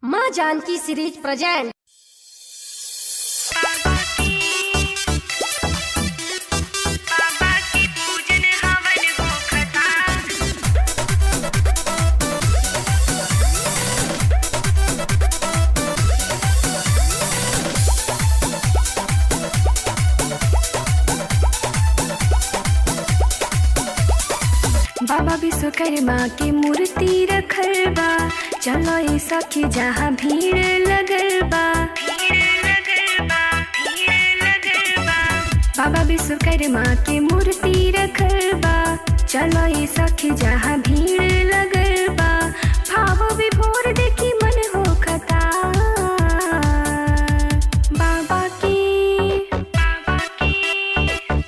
माँ Janaki series present बाबा की पूजन हवन होखता बाबा विश्वकर्मा के मूर्ति रखल बा चलो ए सखी जहाँ भीड़ लगल बा भीड़ लगल बा भीड़ लगल बा बाबा विश्वकर्मा के मूर्ति रखल बा चलो ए सखी जहाँ भीड़ लगल बा भाव विभोर देखी मन होखता बाबा की बाबा की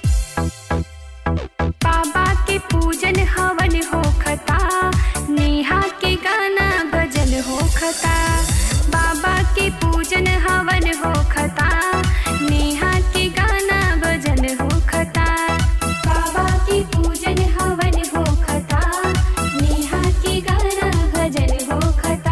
बाबा के पूजन हवन होखता नेहा के गाना भजन होखता बाबा के पूजन हवन होखता नेहा के गाना भजन होखता बाबा के पूजन हवन होखता नेहा के गाना भजन होखता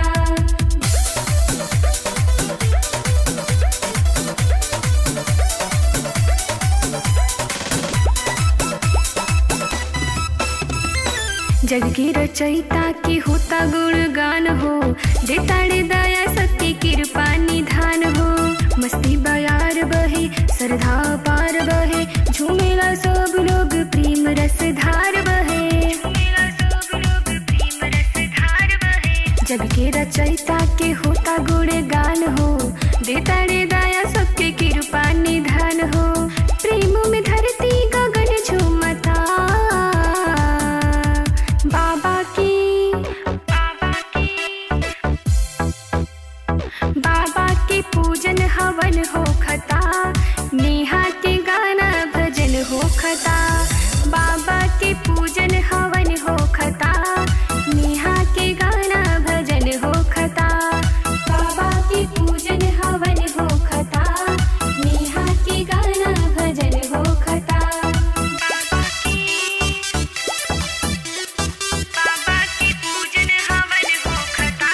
जग की रचयिता की होता गुणगान हो देताड़े दया सत्य कृपा निधान हो मस्ती बयार बहे श्रद्धा पार बहे झूमेला सब लोग प्रेम रस धार बहे मेरा सब लोग प्रेम रस धार बहे जग के रचयिता के होता गुणगान हो देताड़े दया सबके कृपा निधान हो प्रेम में धरती गगन झूमता बाबा की बाबा की बाबा के पूजन हवन होखता नेहा के गाना भजन होखता बाबा के पूजन हवन होखता नेहा के गाना भजन होखता बाबा के पूजन हवन होखता नेहा के गाना भजन होखता बाबा की पूजन हवन होखता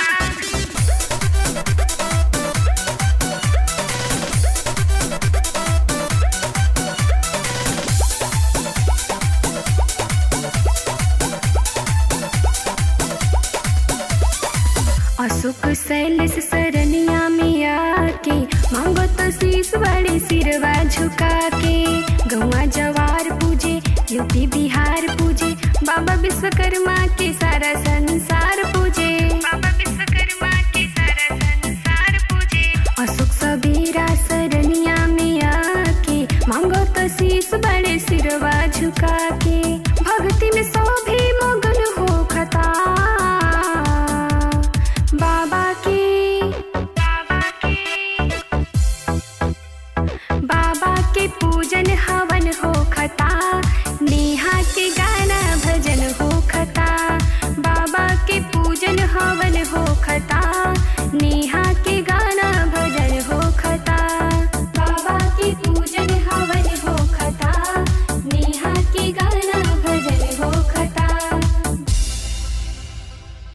अशोक शैलेश सरनिया में आके मांगो तो शीश बड़े सिरवा झुका के गौआ जवार पूजे यूपी बिहार पूजे बाबा विश्वकर्मा के सारा संसार पूजे बाबा विश्वकर्मा के सारा संसार पूजे अशोक सबेरा सरनिया में आके मांगो तो शीश बड़े सिरवा झुका के भक्ति में सभी मगन हो खता बाबा के बाबा की बाबा के पूजन हवन होखता